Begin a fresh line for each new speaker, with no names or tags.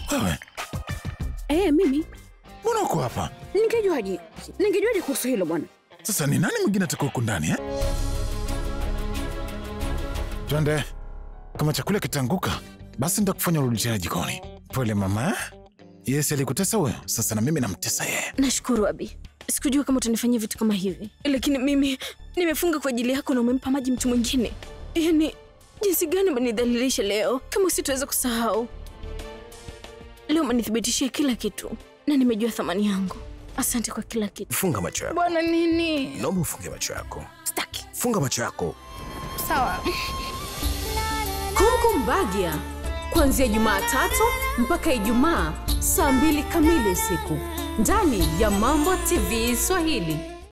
Wewe
Eh, mimi
mbona uko hapa
ningejuaje? Ningejuaje kuhusu hilo bwana?
sasa? Ni nani mwingine atakuwa huku ndani eh? Twende, kama chakula kitaanguka, basi nitakufanya urudi tena jikoni. Pole mama. Yes, alikutesa huyo, sasa na mimi namtesa yeye.
Nashukuru Abi, sikujua kama utanifanyia vitu kama hivi, lakini mimi nimefunga kwa ajili yako na umempa maji mtu mwingine. Yaani jinsi gani umenidhalilisha leo, kama sitaweza kusahau. Leo umenithibitishia kila kitu na nimejua thamani yangu. Asante kwa kila kitu.
Funga macho yako,
Bwana nini?
naomba ufunge macho yako.
Staki.
Funga macho yako.
Sawa.
Kumkumbagia kuanzia Jumatatu mpaka Ijumaa saa mbili kamili usiku ndani ya Mambo TV Swahili.